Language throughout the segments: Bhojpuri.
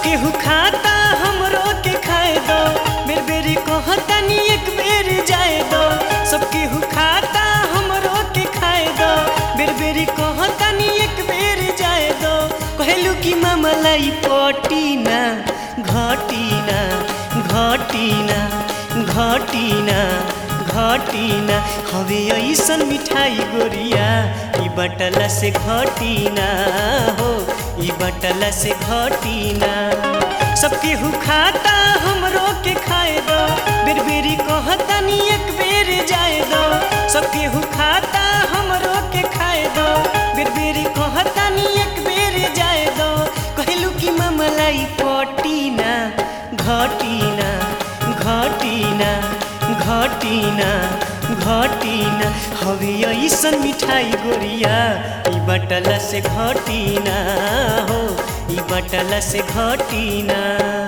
केहू खाता हमरो के खाए दो बेर बेरी कहतनी एक बेर जाए दो सब केहू खाता हमरो के खाए दो बेर बेरी कहतनी एक बेर जाए दो कहलू कि मामलाई पटीना घटीना घटीना घटीना घटीना हवे ऐसन मिठाई गोरिया ई बटला से घटीना हो ई बटला से घटीना सबके हु खाता हमरो के खाए दो बेर बेरी कहतनी एक बेर जाए दो सबके हु खाता हमरो के खाए दो बेर बेरी कहतनी एक बेर जाए दो कहलू कि मामलाई पटीना घटीना घटीना घटीना घटीना हवे ऐसन मिठाई गोरिया ई बटला से घटीना हो ई बटला से घटीना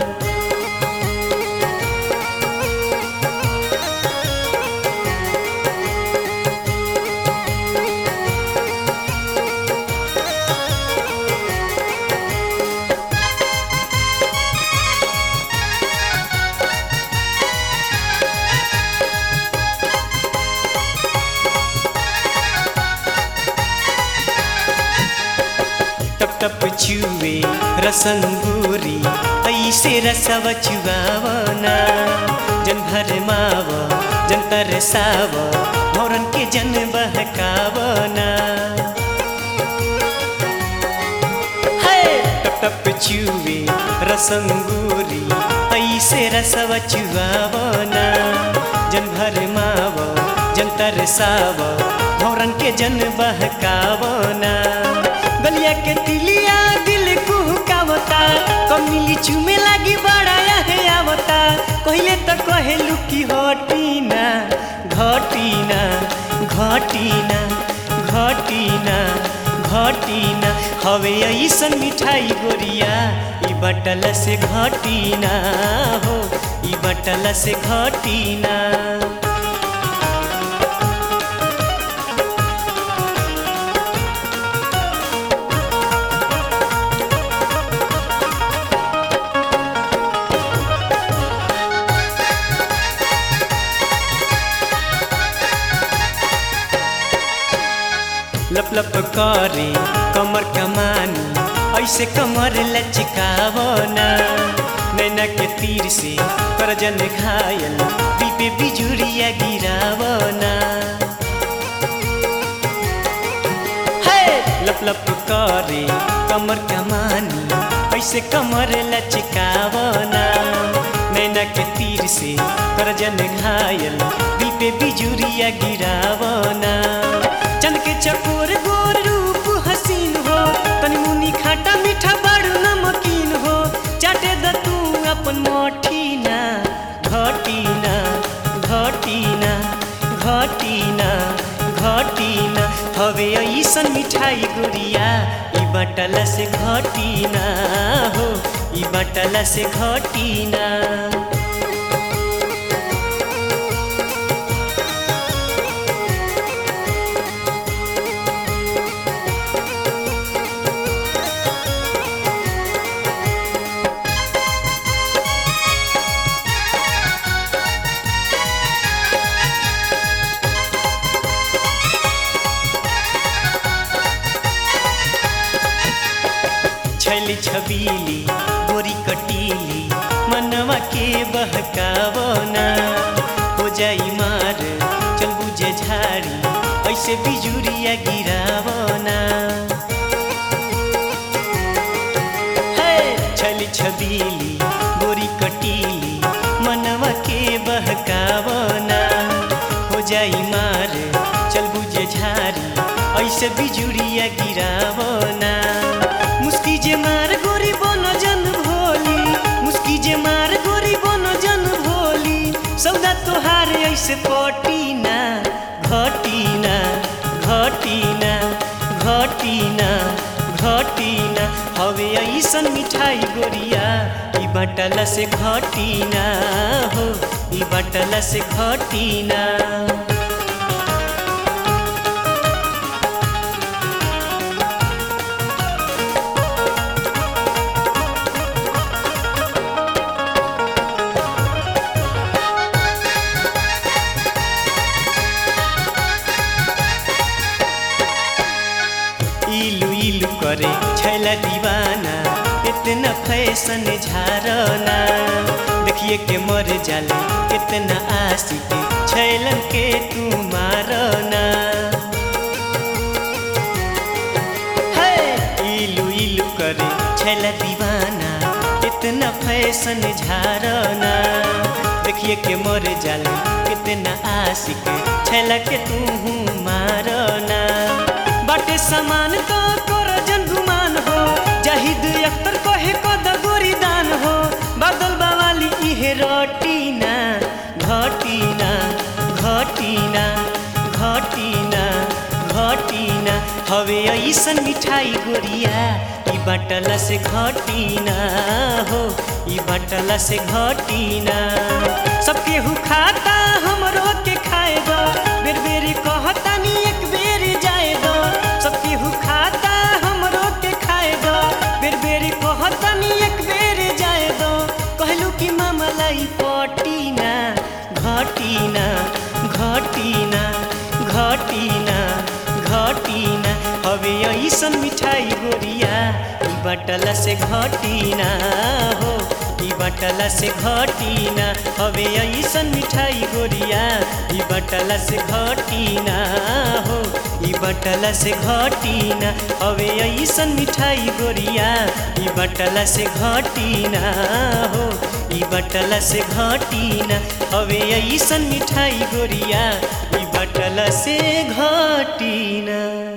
टप टप चुवे रसंगूरी ऐसे रसव चुआवना जन भर माव जन तरसाव भौरन के जन बहकावना है टप टप चुवे रसंगूरी ऐसे रसव चुआवना जन भर माव जन तरसाव भौरन के जन बहकावना गलिया के तिलिया दिल कुहकावता कमिली चुमे लागी बड़ा है आवता कहले तो कहेलू कि हटीना घटीना घटीना घटीना घटीना हवे ऐसन मिठाई गोरिया ई बटल से घटीना हो ई बटल से घटीना लप लप करे कमर कमानी ऐसे कमर लचकावना नैना के तीर से करजन घायल पीपे बिजुरिया गिरावना है लप लप करे कमर कमानी ऐसे कमर लचकावना नैना के तीर से करजन घायल दिल पे बिजुरिया गिरावना चंद के चकोर गोर रूप हसीन हो तनी मुनी खाटा मीठा बड़ नमकीन हो चाटे द तू अपन मोठीना घटीना घटीना घटीना घटीना हवे ऐसन मिठाई गुड़िया ई बटला से घटीना हो ई बटला से घटीना छैली छबीली गोरी कटीली मनवा के बहकावना हो जाई मार चल बुझे झाड़ी ऐसे बिजुरिया गिरावना है छली छबीली गोरी कटीली मनवा के बहकावना हो जाई मार चल बुझे झाड़ी ऐसे बिजुरिया गिरावना मुस्की जे मार गोरी बनो जन भोली मुस्की जे मार गोरी बनो जन भोली सौदा तोहार ऐसे पटीना घटीना घटीना घटीना घटीना हवे ऐसन मिठाई गोरिया ई बटला से घटीना हो ई बटला से घटीना करे छैला दीवाना इतना फैशन झारना देखिए के मर जाले इतना आशिक छैलन के तू मारना है इलू इलू करे छैला दीवाना इतना फैशन झारना देखिए के मर जाले कितना आशिक छैला के तू मारना बाटे समान तो कर जन गुमान हो जाहिद अख्तर कहे कद गोरी दान हो बादल बावाली इहे रटीना घटीना घटीना घटीना घटीना हवे ऐसन मिठाई गोरिया ई बाटला से घटीना हो ई बाटला से घटीना सब केहू खाता हमरो के खाए दो बेर बेर कहतानी एक बेर जाए दो सब केहू खाता हमरो के खाए दो बेर बेर कहतानी एक बेर जाए दो कहलू कि मामलाई पटीना घटीना घटीना घटीना घटीना हवे ऐसन मिठाई गोरिया ई बटला से घटीना हो ई बटला से घटीना हवे ऐसन मिठाई गोरिया ई बटला से घटीना हो ई बटला से घटीना हवे ऐसन मिठाई गोरिया ई बटला से घटीना हो ई बटला से घटीना हवे ऐसन मिठाई गोरिया ई बटला से घटीना